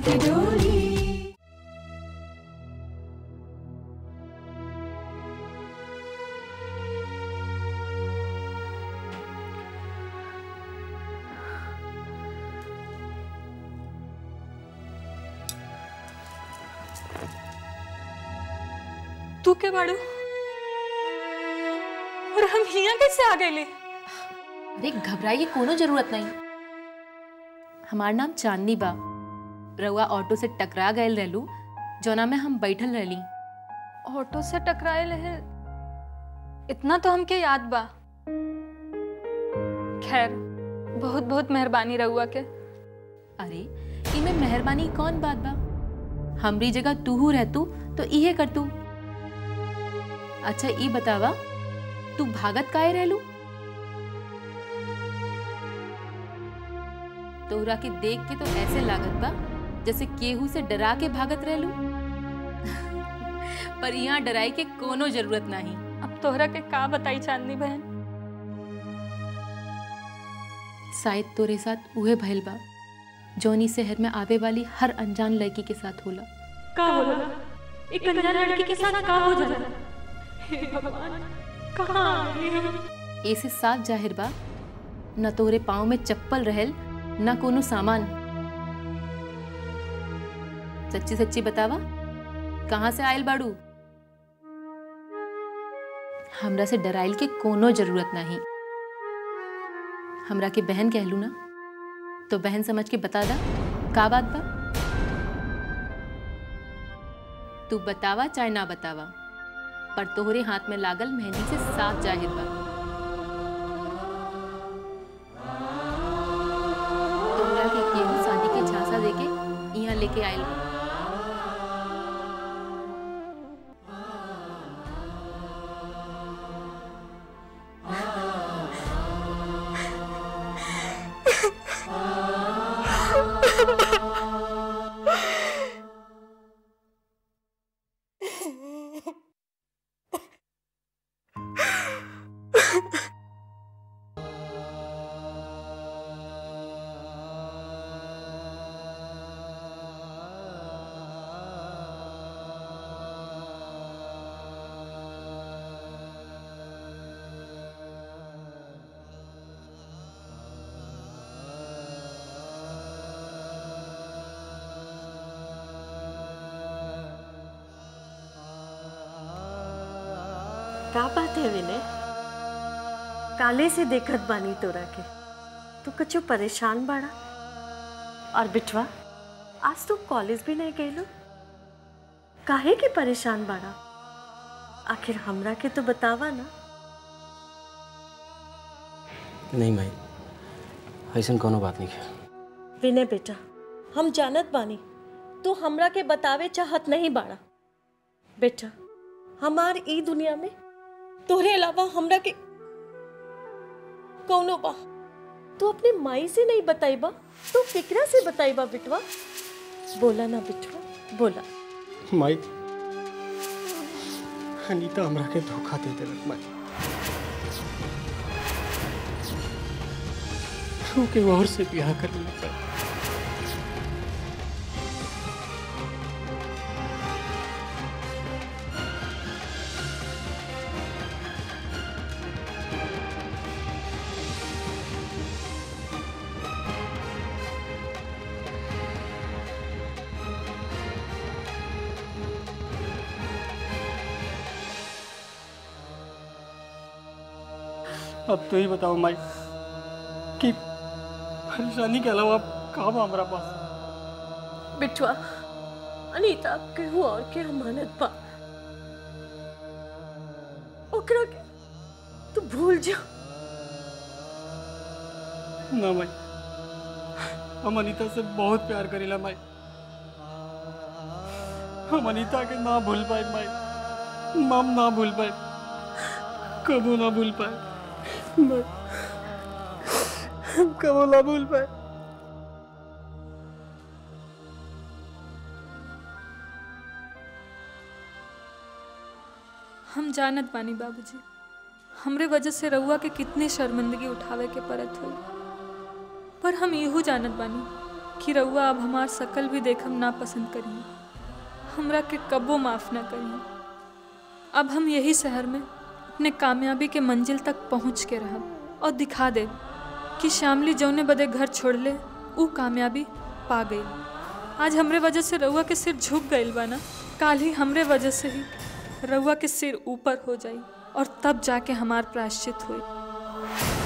के डोली तू के बाड़ू और हम हिया कैसे आ गए अरे घबराए की कोनो जरूरत नहीं हमार नाम चांदनी बा रउआ ऑटो से टकरा गए रहलू जोना में हम बैठल रहली ऑटो से टकराए रहे इतना तो हमके याद बा खैर बहुत बहुत मेहरबानी रहुआ के अरे इमे मेहरबानी कौन बात बा हमरी जगह तूहू रहतू तो इहे कर तू अच्छा ई बतावा तू भागत काहे रहलू तोहरा के देख के तो ऐसे लागत बा जैसे केहू से डरा के भागत रहलू पर यहाँ डराई के कोनो जरूरत नहीं अब तोहरा के का बताई चांदनी बहन शायद तोरे साथ उहे भइल बा जौनी शहर में आवे वाली हर अनजान लड़की के साथ होला का होला एक अनजान लड़की के साथ का हो जाला हे भगवान कहाँ आ गए हम ऐसे साफ जाहिर बा न तोरे पाँव में चप्पल रहल न कोनो सामान सच्ची सच्ची बतावा कहाँ से आयल बाड़ू हमरा से डराइल के कोनो जरूरत नहीं हमरा के बहन कहलू ना तो बहन समझ के बता दा का बात बा तू बतावा चाहे ना बतावा पर तोहरे हाथ में लागल मेहंदी से साफ जाहिर बा तोहरा के केहू शादी के झांसा देके यहाँ लेके आयल बा का बात है विनय काले से देखत बानी तोरा के तू कछु परेशान बाड़ा और बिटवा आज तू कॉलेज भी नहीं गईलो काहे के परेशान बाड़ा आखिर हमरा के तो बतावा ना नहीं भाई ऐसा कोनो बात नहीं है विनय बेटा हम जानत बानी तू हमरा के बतावे चाहत नहीं बाड़ा बेटा हमार ई दुनिया में तोहरे अलावा हमरा के कौनो बा तू अपने माई से नहीं बताइबा तू केकरा से बताइबा बिटवा बोला ना बिटवा बोला माई अनीता हमरा के धोखा दे देलक माई तू के और से ब्याह कर लेता अब तो ही बताओ माई कि परेशानी के अलावा कहाँ बा हमारा पास बिटवा अनीता केहू और के अमानत बा ओकरा के तू भूल जा ना माई हम अनीता से बहुत प्यार करेला माई हम अनीता के ना भूल पाए माई मम ना भूल पाए कबू ना भूल पाए माई, हम कबू ना भूल पाए हम जानत बानी बाबूजी हमरे वजह से रउआ के कितनी शर्मिंदगी उठावे के पड़त हुई पर हम इहो जानत बानी कि रउआ अब हमार शकल भी देखम ना पसंद करिए हमरा के कबो माफ ना करिए अब हम यही शहर में अपने कामयाबी के मंजिल तक पहुंच के रहब और दिखा दे कि शामली जौने बदे घर छोड़ ले ऊ कामयाबी पा गई आज हमरे वजह से रउआ के सिर झुक गईल बा ना काल ही हमरे वजह से ही रउआ के सिर ऊपर हो जाई और तब जाके हमार प्रायश्चित हुई